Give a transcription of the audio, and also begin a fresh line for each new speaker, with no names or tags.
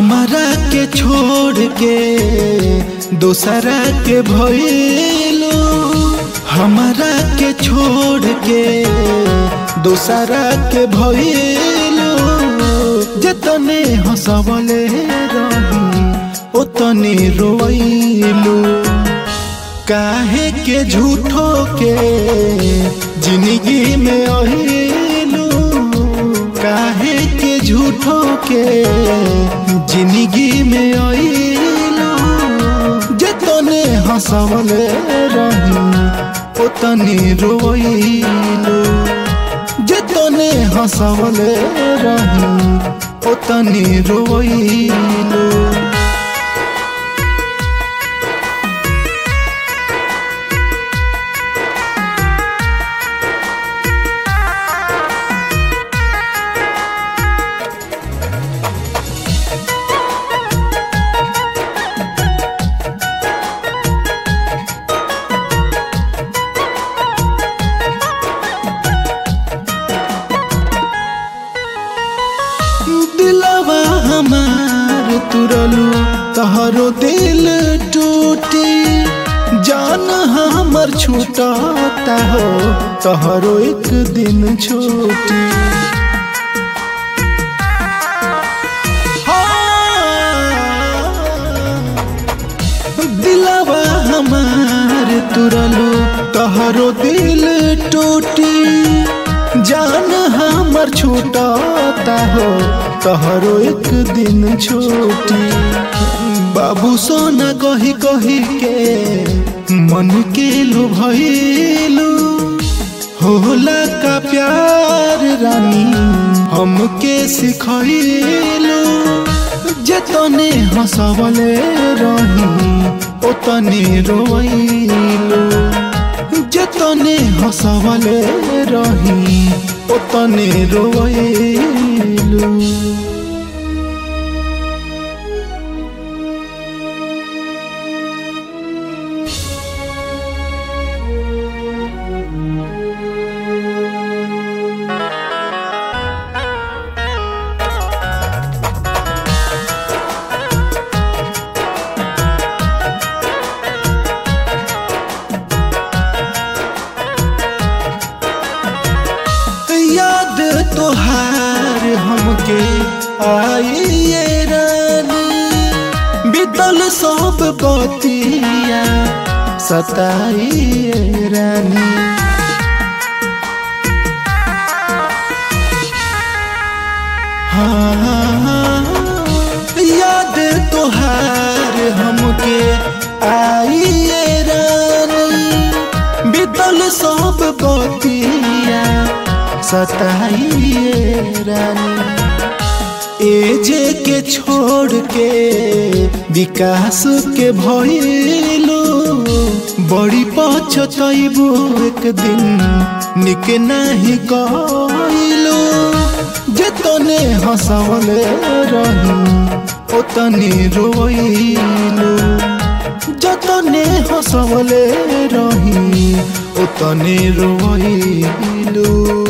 हमरा के छोड़ के दोसरा के भइलू हमरा के छोड़ के दोसरा के भइलू जतने हंसवले रही ओतने रोइलू काहे के झूठो के जिंदगी में अहिलू काहे के झूठो के जिंदगी में अइलू जतने हंसवले रही ओतने रोइलू जतने हंसवले रही ओतने रोइलू दिलवा हमार तुरलू तहरो दिल टूटी जान हमर छूटता हो तहरो एक दिन छूटी दिलवा हमार तुरलू तहरो दिल टूटी जान हमर छूटता हो तहरो एक दिन छूटी बाबू सोना कही कही के मन के लुभैलू होला का प्यार रानी हमके सिखैलू जतने हंसवले रही ओतने रोइलू जतने हंसवले रही ओतने रोइलू याद तोहार हमके आइए रानी बीतल सब बतिया सताइए रानी हाँ, याद तोहार हमके आइए रानी बीतल सब बतिया सताइए रानी एजे के छोड़ के विकास के भइलू बड़ी पछतैबू एक दिन निक नाही कइलू जतने हंसवले रही ओतने रोइलू जतने हंसवले रही ओतने रोइलू